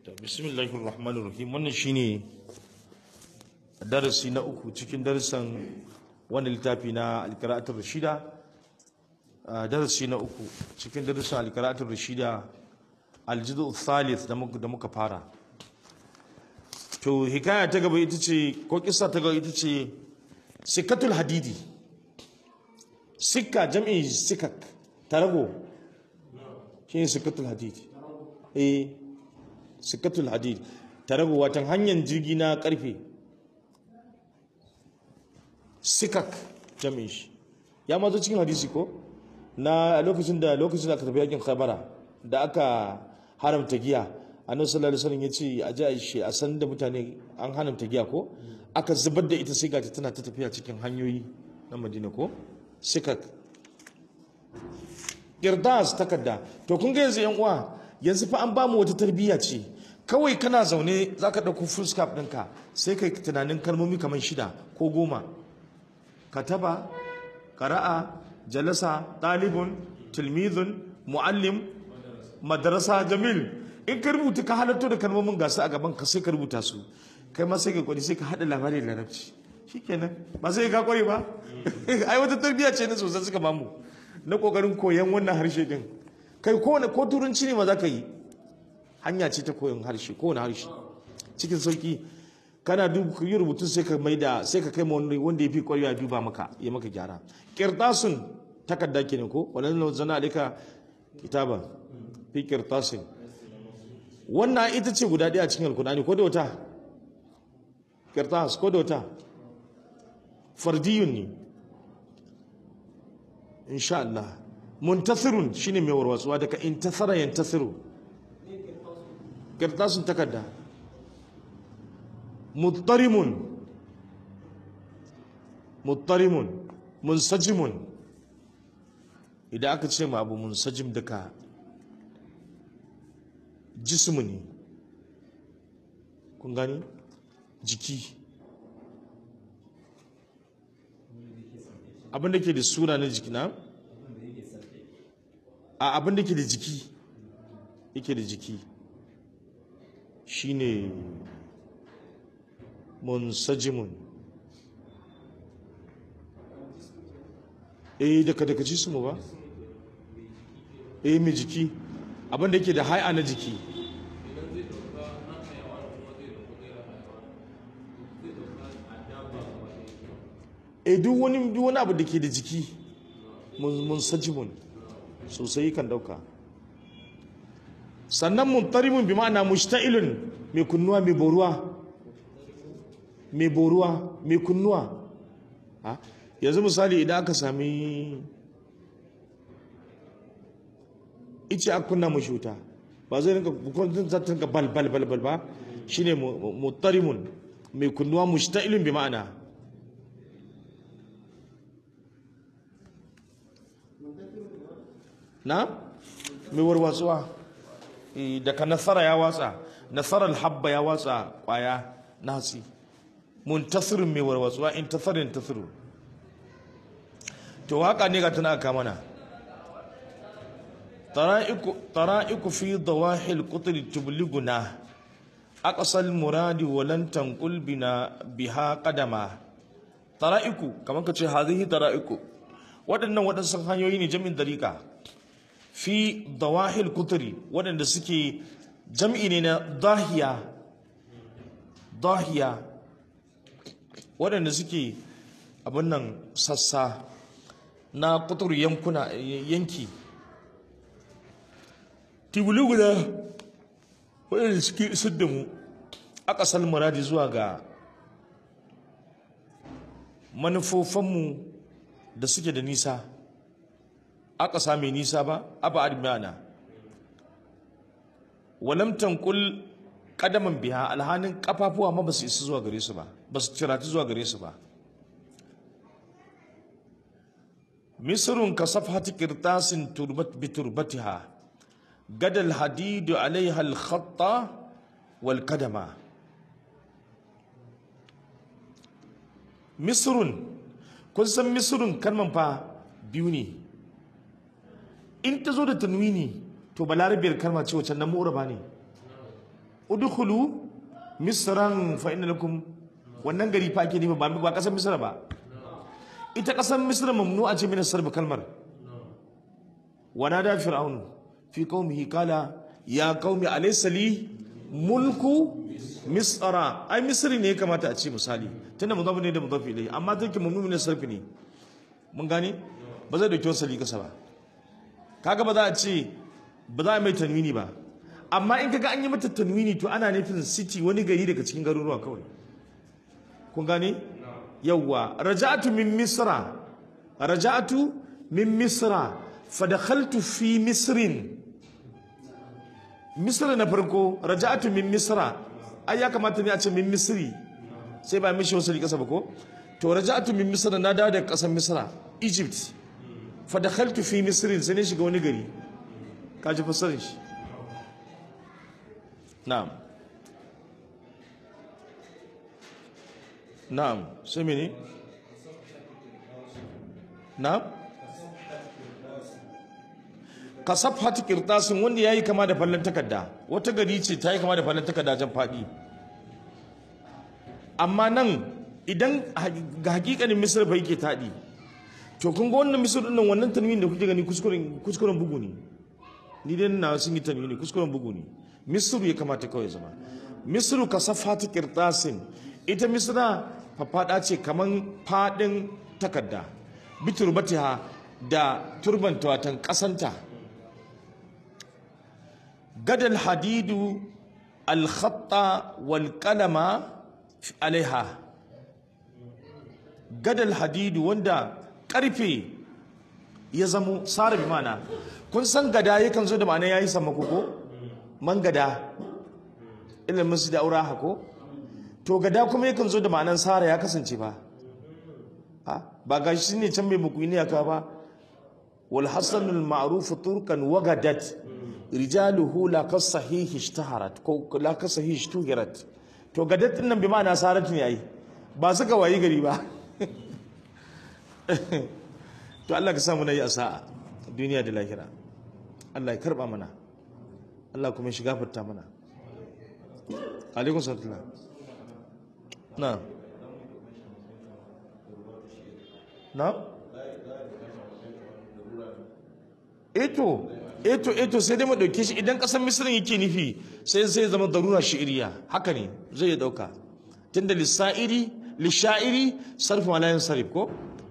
bismillahir rahmanir rahim wannan shine darasi na uku cikin darasan wannan littafi na alqira'atul rashida darasi na uku cikin darasan alqira'atul rashida aljuzu thalith da muka da muka fara to hikaya ta gaba ita ce ko kissa ta gaba ita ce sikatul hadidi sikka jam'i sikak tarago shine sikatul hadidi eh sikatul hadid tarago watan hanyar jirgi na karfe sikak jami'in shi ya mazo cikin hadisi ko na lokacin da lokacin da aka tafi yakin khabara da aka haramta giya annabi sallallahu alaihi wasallam yace a ji a shi a san da mutane an haramta giya ko aka zubar da ita sai ga tana ta tafiya cikin hanyoyi na Madina ko sikak kirdas takarda to kun ga yanzu yan uwa yanzu fa an ba mu wata tarbiyya ce kawai kana zaune za ka ɗauko full scarf ɗinka sai kai tunanin kalmomi kamar shida ko goma kataba ƙara'a jalasa ɗalibun tilmizun mu'allim madarasa jamil in ka rubuta ka halatto da kalmomin gasu a gaban ka sai ka rubuta su kai ma sai ka kwari sai ka haɗa labari da larabci shikenan ba sai ka kware ba ai wata tarbiyya ce na sosai suka mamu na kokarin koyan wannan harshe din kai kowane ko turanci ne ma za ka yi hanya ce ta koyon harshe kowane harshe cikin sauki kana yi rubutun sai ka maida sai ka kai wanda ya fi kwarewa duba maka ya maka gyara kirtasun takarda kenan ko wannan zana alika kitaba fi kirtasin wannan ita ce guda ɗaya cikin alkur'ani ko da wata kirtas ko da wata fardiyun ne insha Allah muntasirun shine mai warwatsuwa daga intasara yantasiru kirtasun takarda muttarimun muttarimun munsajimun idan aka ce ma abu munsajim daga jismu ne kun gani jiki abin da ke da suna na jiki na a abin da ke da jiki yake da jiki shine munsajimun eh daga daga jismu ba eh mai jiki abinda yake da hai'a na jiki eh duk wani duk wani abu da ke da jiki munsajimun sosai kan dauka sannan muntarimun bi ma'ana mushta'ilun mai kunnuwa mai boruwa mai boruwa mai kunnuwa yanzu misali idan aka sami ice a kunna mashi wuta ba zai rinka bukwanin za ta rinka bal bal bal bal ba shine muttarimun mai kunnuwa mushta'ilun bi ma'ana na mai warwatsuwa daga nasara ya watsa nasarar habba ya watsa kwaya nasi muntasirin mai warwatsuwa in tasarin tasiru to haka ne ga tana ka mana tara'iku fi dawahil qutri tubliguna aqsal muradi walan tanqul bina biha qadama tara'iku kaman ka ce hadhihi tara'iku waɗannan waɗansu hanyoyi ne jami'in dariƙa fi dawahil qutri waɗanda suke jam'i ne na dahiya dahiya waɗanda suke abin nan sassa na kutur yankuna yanki tibulu guda waɗanda suke isar da mu a ƙasar muradi zuwa ga manufofinmu da suke da nisa a ƙasa mai nisa ba abu admana walam tankul kadaman biya alhanin kafafuwa ma ba su isa zuwa gare su ba ba su cirati zuwa gare su ba misrun ka safhati qirtasin turbat bi turbatiha gadal hadidu alaiha al-khatta wal kadama misrun kun san misrun kalman fa biyu ne in ta zo da tanwini to balarabiyar kalma ce wacce nan mu'raba ne udkhulu misran fa inna lakum wannan gari fa ake nufi ba ba kasar misra ba ita kasar misra mamnu'a ce min sarb kalmar wa nada fir'aun fi qaumihi qala ya qaumi alaysa li mulku misra ai misri ne ya kamata a ce misali tunda mudafu ne da mudafu ilai amma take mamnu ne sarfi ne mun gane ba zai dauki wasali kasa ba kaga ba za a ce ba za a mai tanwini ba amma in kaga an yi mata tanwini to ana nufin city wani gari daga cikin garuruwa kawai kun gane yawwa raja'atu min misra raja'atu min misra fa dakhaltu fi misrin misra na farko raja'atu min misra ai ya kamata ne a ce min misri sai ba mishi wasu kasa ba ko to raja'atu min misra na dawo daga kasar misra egypt fa dakhaltu fi misrin sai ne shiga wani gari kaji fassarin shi na'am na'am sai mene na'am kasaf hati kirtasin wanda ya yi kama da fallon takarda wata gari ce ta yi kama da fallon takarda jan faɗi amma nan idan ga hakikanin misir bai ke taɗi to kun ga wannan misir ɗin wannan tanwin da kuke gani kuskuren bugu ne ni dai na sun yi tanwini kuskuren bugu ne misru ya kamata kawai zama misru ka safatu kirtasin ita misra faffada ce kaman fadin takarda biturbatiha da turbanta watan kasanta gadal hadidu alkhatta wal qalama alaiha gadal hadidu wanda karfe ya zamo sara bi mana kun san gada yakan zo da ma'ana yayi sammako ko man gada ilimin su da aura hako to gada kuma yakan zo da ma'anan sara ya kasance ba ba ga shi ne can mai mukuni aka ba wal hasanul ma'ruf turkan wagadat rijaluhu la kasahihi ishtaharat ko la kasahihi ishtuhirat to gadat din nan bi ma'ana sarat ne ai ba suka wayi gari ba to Allah ka samu nayi asa'a duniya da lahira Allah ya karba mana Allah kuma shiga fita mana alaikun salatullah na na eto eto eto sai dai mu dauke shi idan kasar misirin yake nufi sai sai zama darura shi'iriya haka ne zai ya dauka tunda lissa'iri lisha'iri sarfi malayin sarif ko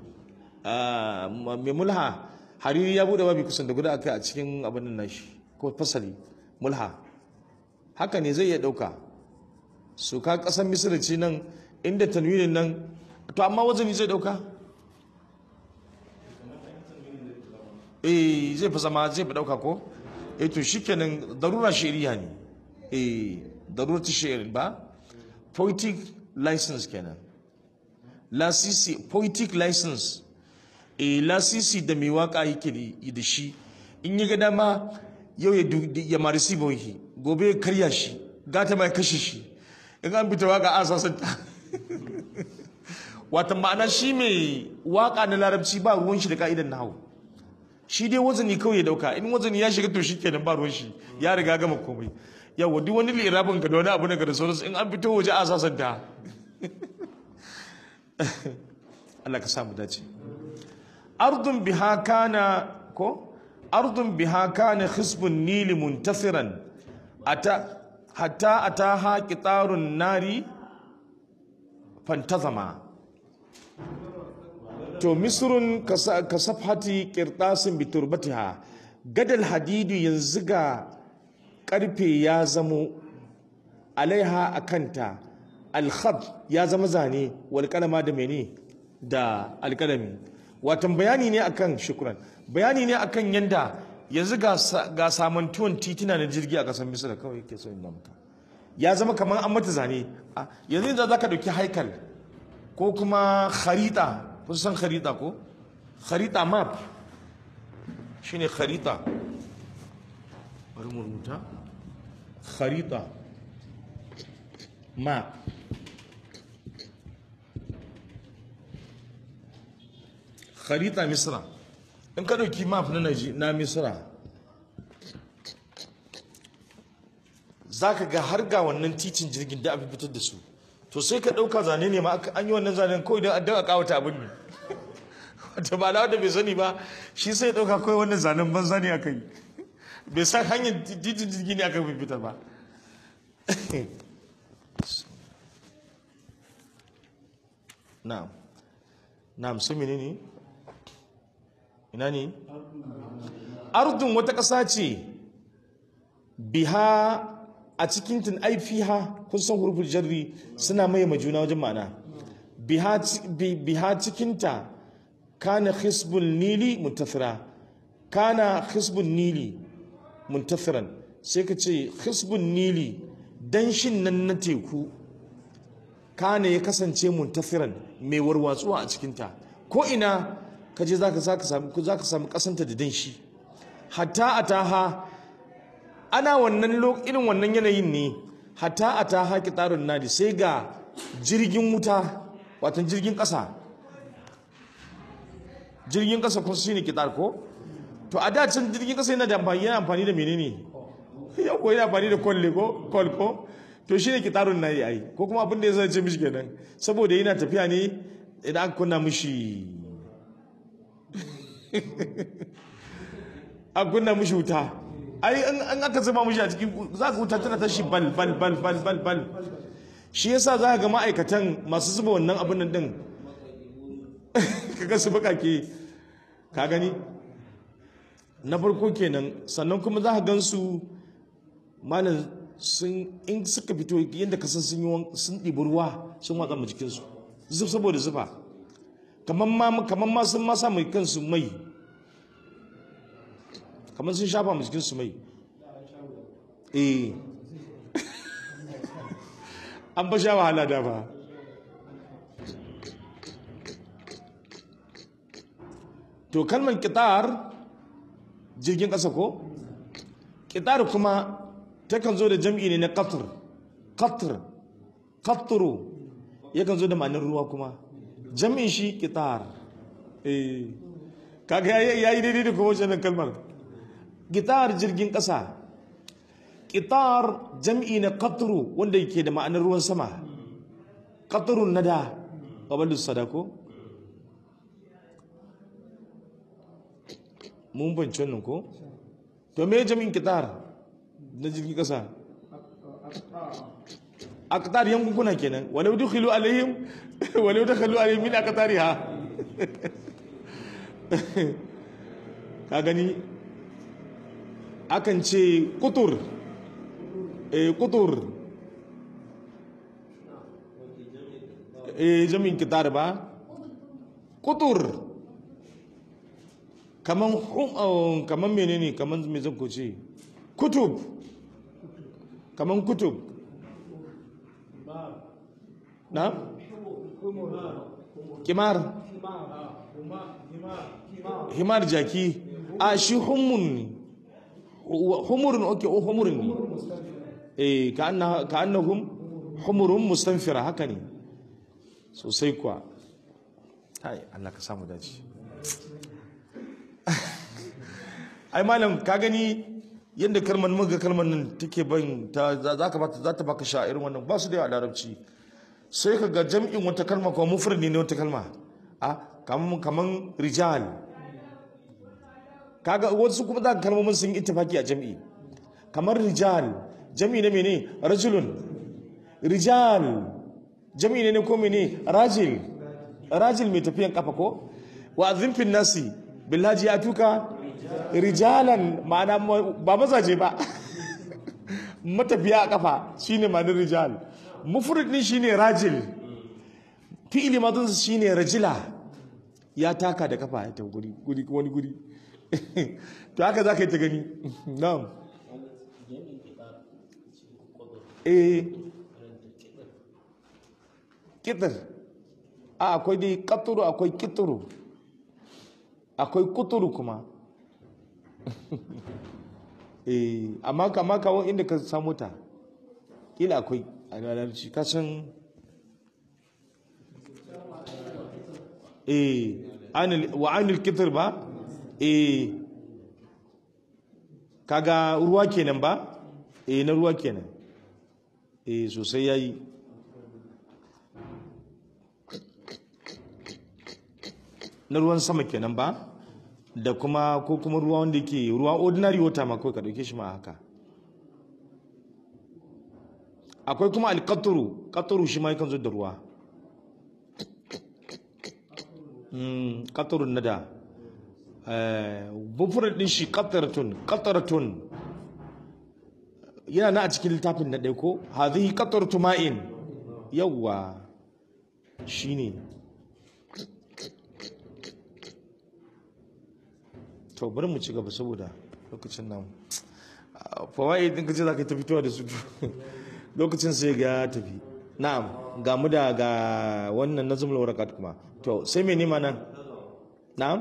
mai mulha hariri ya bude babi kusan da guda akai a cikin abin nan nashi ko fasali mulha haka ne zai iya dauka su ka kasan misira ce nan inda tanwinin nan to amma wazani zai dauka eh zai fi zama zai fi dauka ko eh to shikenan darura shari'a ne eh darura ta shari'a ba poetic license kenan lasisi poetic license e lasisi da mai waka yake da shi in yi ga dama yau ya marisi bauhi gobe ya karya shi gata mai kashe shi in an fita waka an sasanta wata ma'ana shi mai waka na larabci ba ruwan shi da ka'idan na hau shi dai wazani kawai ya dauka in wazani ya shiga to shi kenan ba ruwan shi ya riga gama komai yawa duk wani lirabin ka da wani abu na ga da sauransu in an fito waje a sasanta Allah ka samu dace ardun biha kana ko ardun biha kana khisbun nil muntasiran ata hatta ataha qitarun nari fantazama to misrun kasafhati qirtasin bi turbatiha gadal hadidu yanzu ga karfe ya zamo alaiha akanta alkhad ya zama zane wal kalama da mene da alkalami watan bayani ne akan shukran bayani ne akan yanda yanzu ga samantuwan titina na jirgi a kasar misira kawai ke so inda maka ya zama kamar an mata zane yanzu yanzu za ka dauki haikal ko kuma kharita kun san kharita ko kharita map shine kharita bari mu rubuta kharita map kharita misra in ka dauki map na na misra zaka ga har ga wannan titin jirgin da aka fitar da su to sai ka dauka zane ne ma aka- an yi wannan zanen kawai don a kawata abin ne wata ba da bai sani ba shi sai ya dauka kawai wannan zanen banza ne aka yi bai san hanyar titin jirgi ne aka fitar ba na'am na'am sai menene ina ne ardun wata ƙasa ce biha a cikin tun ai fiha kun san huruful jarri suna maye ma juna wajen ma'ana biha ci- bi- biha cikinta kana hisbul nili muntasira kana hisbul nili muntasiran sai ka ce hisbul nili danshin nan na teku kana ya kasance muntasiran mai warwatsuwa a cikinta ko ina ka je za ka samu za ka samu kasanta da danshi hatta ataha ana wannan lo- irin wannan yanayin ne hatta ataha kitarun nadi sai ga jirgin wuta wato jirgin kasa jirgin kasa kun shine kitar ko to a da can jirgin kasa yana da amfani yana amfani da menene yau ko yana amfani da kwalle ko kol ko to shine kitarun nadi ai ko kuma abin da ya zance mishi kenan saboda yana tafiya ne idan aka kunna mishi a kunna mishi wuta ai an an aka zama mishi a cikin za ka wuta tana tashi bal bal bal bal bal bal shi yasa za ka ga ma'aikatan masu zuba wannan abin nan din kaga su bakake ka gani na farko kenan sannan kuma za ka gan su malam sun in suka fito yadda ka san sun yi wan- sun ɗibi ruwa sun watsa mu jikinsu zub saboda zufa kamar ma kamar ma sun ma sa mai kansu mai kamar sun shafa mu jikinsu mai eh an ba sha wahala da ba to kalmar kitar jirgin ƙasa ko kitar kuma takan zo da jam'i ne na qatr qatr qatru yakan zo da ma'anar ruwa kuma jam'in shi kitar eh kaga yayi yayi daidai da kuma wannan kalmar kitar jirgin ƙasa kitar jam'i na qatru wanda yake da ma'anar ruwan sama qatrun nada qabalus sadako mun bance wannan ko to me jami'in kitar na jirgin kasa aqtar yankuna kenan walau dukhilu alaihim walau dakhalu alaihim min aqtariha ka gani akan ce kutur eh kutur eh jami'in kitar ba kutur kaman hum kaman menene kaman me zan ko ce kutub kaman kutub na kimar himar jaki a shi humun ne humurin oke o humurin ne eh ka anna ka annahum humurun mustanfira haka ne sosai kuwa hai Allah ka samu dace ai malam ka gani yadda kalmar muga kalmar nan take ban ta za ka bata za ta baka sha irin wannan ba su da yawa a larabci sai ka ga jam'in wata kalma kuma mufrad ne wata kalma a kaman kaman rijal kaga wasu kuma za ka kalmomin sun yi ittifaki a jam'i kamar rijal jam'i ne mene rajulun rijal jam'i ne ne ko mene rajil rajil mai tafiyan kafa ko wa azimfin nasi billaji ya tuka rijalan ma'ana ba mazaje ba matafiya a kafa shine ma'anar rijal mufrid din shine rajil fi'ili madun shine rajila ya taka da kafa ya ta guri guri wani guri to haka za ka yi ta gani na'am eh kitir a akwai dai katuru akwai kituru akwai kuturu kuma eh amma kama kawo inda ka samu ta kila akwai a larabci ka san eh anil wa anil kitr ba eh kaga ruwa kenan ba eh na ruwa kenan eh sosai yayi na ruwan sama kenan ba da kuma ko kuma ruwa wanda ke ruwa ordinary water ma kawai ka dauke shi ma haka akwai kuma alkaturu katuru shi ma yakan zo da ruwa mm katurun nada eh bufurar din shi qataratun qataratun yana na a cikin littafin na ɗaya ko hadhihi qataratu ma'in yawwa shine to bari mu ci gaba saboda lokacin nan fawaid din kace zaka ta fitowa da su lokacin sai ga tafi na'am ga mu da ga wannan nazmul warakat kuma to sai me nima nan na'am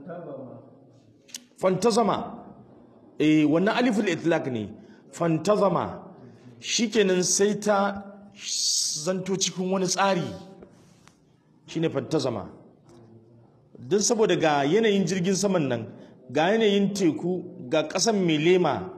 fantazama eh wannan aliful itlaq ne fantazama shikenan sai ta zanto cikin wani tsari shine fantazama don saboda ga yanayin jirgin saman nan ga yanayin teku ga ƙasan mai lema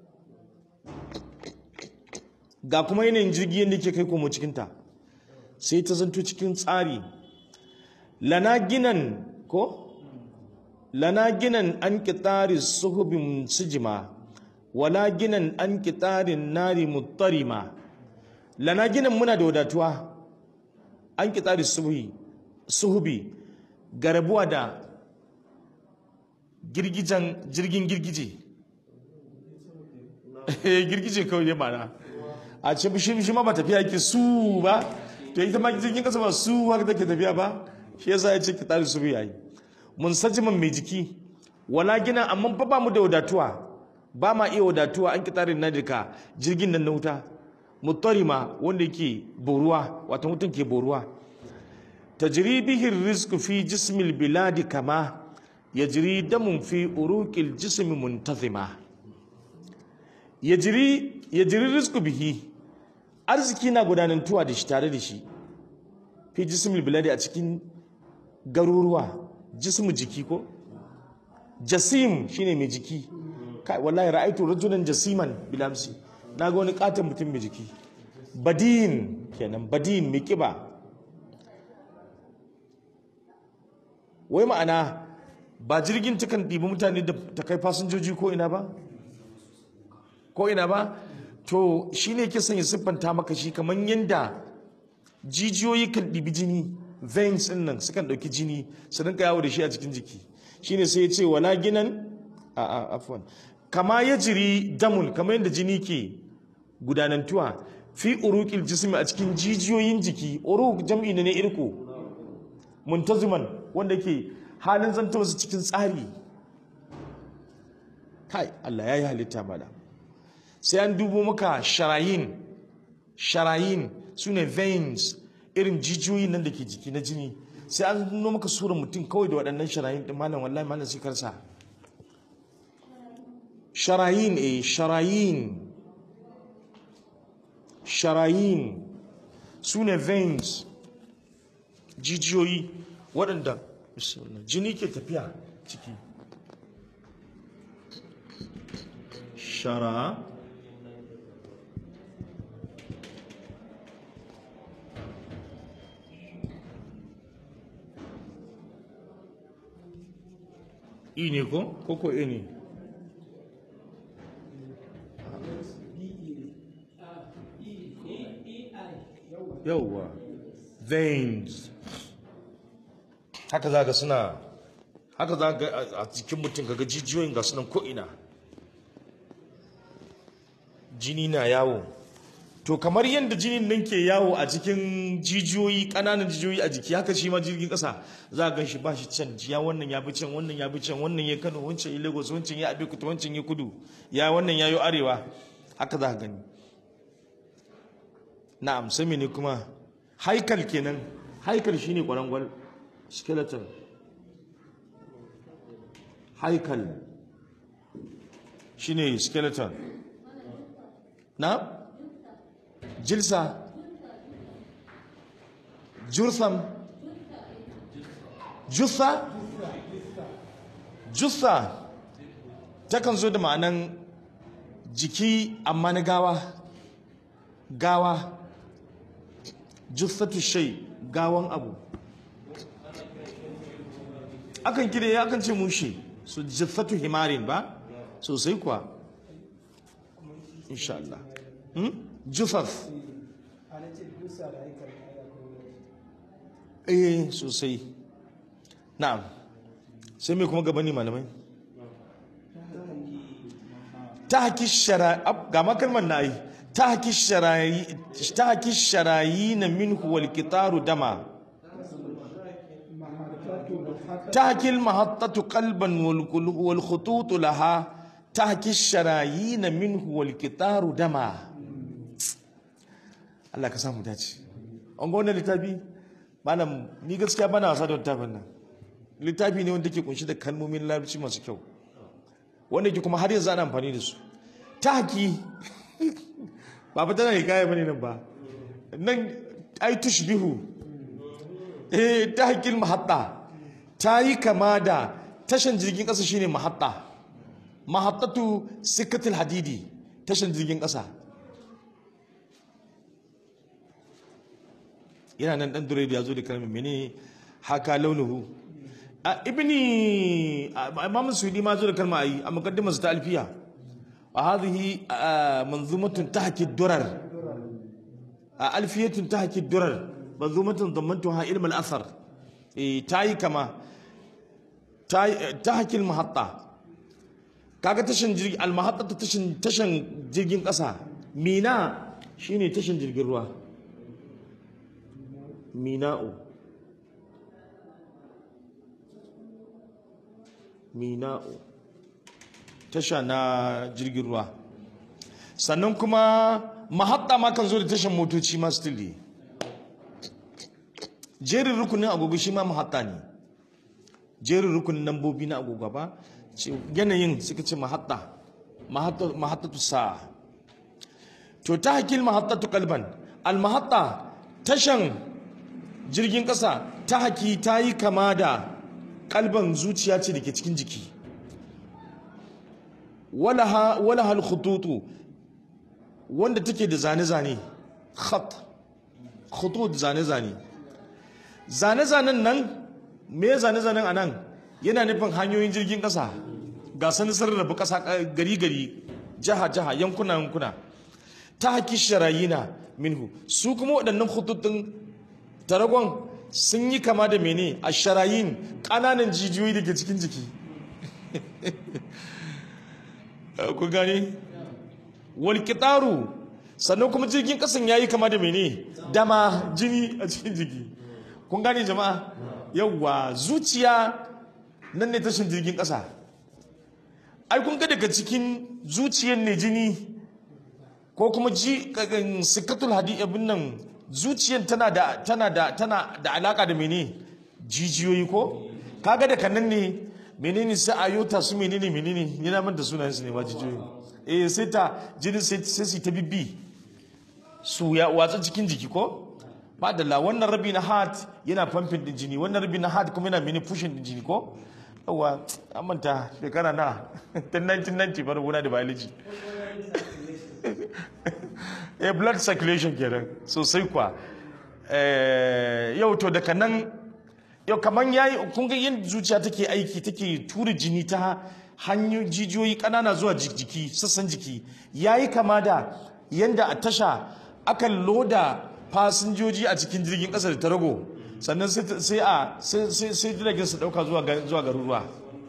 ga kuma yanayin jirgi yadda ke kai komo cikinta sai ta zanto cikin tsari lana ginan ko lana ginan an kitari suhubin sijima wala ginan an kitarin nari muttarima lana ginan muna da wadatuwa an kitari suhubi garabuwa da girgijan jirgin girgije girgije kawai ne mana a ce bishi bishi ma ba tafiya yake su ba to ita ma jirgin kasa ba su haka take tafiya ba shi yasa ya ce ki tsari su yayi mun sajiman mai jiki wala gina amma ba ba mu da wadatuwa ba ma iya wadatuwa an ki tsarin nadika jirgin nan na wuta mutarima wanda yake boruwa wato mutum ke boruwa tajri bihi rizqu fi jismil biladi kama yajri damun fi uruqil jismi muntazima yajri yajri rizqu bihi arziki na gudanantuwa da shi tare da shi fi jismil biladi a cikin garuruwa jismu jiki ko jasim shine mai jiki kai wallahi ra'aitu rajulan jasiman bilamsi naga wani katon mutum mai jiki badin kenan badin mai kiba wai ma'ana ba jirgin takan ɗibi mutane da ta kai fasinjoji ko ina ba ko ina ba to shine ke son ya siffanta maka shi kamar yadda jijiyoyi kan ɗibi jini veins ɗin nan sukan ɗauki jini su rinka yawo da shi a cikin jiki shine sai ya ce wala ginan a a afwan kama ya jiri damun kamar yadda jini ke gudanantuwa fi uruqil jismi a cikin jijiyoyin jiki uruq jam'i ne irko muntaziman wanda ke halin zanto su cikin tsari kai Allah ya yi halitta mala sai an dubo maka sharayin sharayin su ne veins irin jijiyoyin nan da ke jiki na jini sai an nuno maka surar mutum kawai da waɗannan sharayin ɗin malam wallahi malam sai karsa sharayin eh sharayin sharayin su ne veins jijiyoyi waɗanda jini ke tafiya ciki shara i ne ko koko e ne yauwa veins haka za ga suna haka za ga a cikin mutum kaga jijiyoyin ga sunan ko'ina jini na yawo to kamar yadda jinin nan ke yawo a cikin jijiyoyi ƙananan jijiyoyi a jiki haka shi ma jirgin ƙasa za a gan shi ba shi can ya wannan ya bi can wannan ya bi can wannan ya kano wancan ya lagos wancan ya abekuta wancan ya kudu ya wannan ya yi arewa haka za a gani na'am sai ne kuma haikal kenan haikal shine kwarangwal skeleton haikal shine skeleton na jilsa jursam jussa jussa takan zo da ma'anan jiki amma na gawa gawa jussatu shay gawan abu akan kire akan ce mushe su jussatu himarin ba sosai kuwa insha Allah hmm? jussaf eh sosai na'am sai mai kuma gabani malamai ta haki shara'i ga makalmar na yi ta haki sharayi na minhu wal kitaru dama ta haki mahattatu kalban wal khututu laha ta haki sharayi na minhu wal kitaru dama Allah ka samu dace an ga wannan littafi malam ni gaskiya bana wasa da littafin nan littafi ne wanda ke kunshi da kalmomin larabci masu kyau wanda ke kuma har yanzu ana amfani da su taki ba fa tana hikaya bane nan ba nan ai tushbihu eh tahkil mahatta ta yi kama da tashan jirgin kasa shine mahatta mahattatu sikatul hadidi tashan jirgin kasa yana nan dan dure da yazo da kalmar menene haka launuhu a ibni imam sudi ma zo da kalma ayi a muqaddimar ta alfiya wa hadhihi manzumatun tahki durar alfiyatun tahki durar manzumatun dammantuha ilm al-athar eh tayi kama tahki al-mahatta kaga tashin jirgi al-mahatta tashin tashin jirgin kasa mina shine tashin jirgin ruwa mina'u mina'u tasha na jirgin ruwa sannan kuma mahatta ma kan zo da tashan motoci ma still ne jerin rukunin agogo shi ma mahatta ne jerin rukunin lambobi na agogo ba yanayin suka ce mahatta mahattatu sa'a to ta hakil mahattatu kalban al mahatta tashan jirgin kasa ta haki ta yi kama da kalban zuciya ce da ke cikin jiki wala hal khututu wanda take da zane-zane khat khutut zane-zane zane-zanen nan me zane-zanen a nan yana nufin hanyoyin jirgin ƙasa ga sanin sarrafa ƙasa gari-gari jiha-jiha yankuna-yankuna ta haki sharayina minhu su kuma waɗannan khututun taragon sun yi kama da mene a sharayin ƙananan jijiyoyi da ke cikin jiki ku gani walƙitaru sannan kuma jirgin ƙasan ya yi kama da mene dama jini a cikin jiki kun gane jama'a yawwa zuciya nan ne tashin jirgin ƙasa ai kun ga daga cikin zuciyar ne jini ko kuma ji sikatul hadi abin nan zuciyar tana da tana da tana da alaka da mene jijiyoyi ko kaga da kanan ne menene sai ayota su menene menene yana man da sunayen su ne ma jijiyoyi eh sai ta jinin sai sai su ta bibbi su ya watsa cikin jiki ko madalla wannan rabi na heart yana pumping din jini wannan rabi na heart kuma yana mini pushing din jini ko yawa an manta shekara na tun 1990 bar guna da biology eh blood circulation kenan sosai kwa yau to daga nan yau kaman yayi kun ga yin zuciya take aiki take tura jini ta hanyoyin jijiyoyi kanana zuwa jiki sassan jiki yayi kama da yanda a tasha akan loda fasinjoji a cikin jirgin kasa da ta rago sannan sai a sai jiragen su dauka zuwa zuwa garuruwa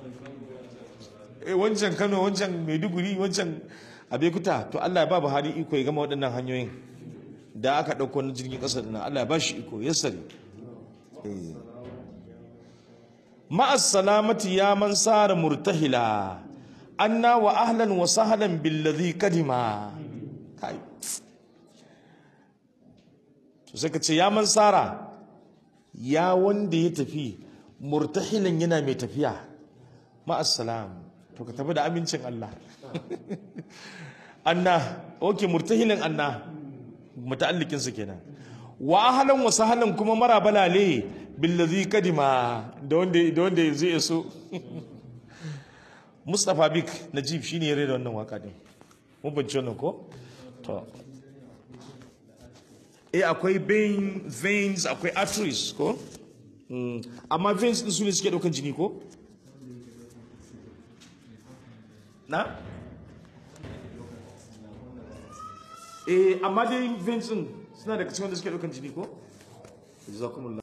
eh wancan Kano wancan Maiduguri wancan Abekuta to Allah ya ba Buhari iko ya gama waɗannan hanyoyin da aka ɗauko na jirgin ƙasa ɗin Allah ya ba shi iko ya sani ma'as salamati ya man sara murtahila anna wa ahlan wa sahlan billadhi kadima kai to sai ka ce ya man sara ya wanda ya tafi murtahilan yana mai tafiya ma'as salam to ka tafi da amincin Allah anna okay murtahilan anna muta'allikin su kenan wa ahlan wa sahlan kuma mara balale billazi kadima da wanda da wanda zai so Mustafa Bik Najib shine ya rera wannan waka din mun bance wannan ko to eh akwai vein veins akwai arteries ko Mm, amma veins din su ne suke daukan jini ko na eh amma dai veins din suna da cikin wanda suke daukan jini ko jazakumullah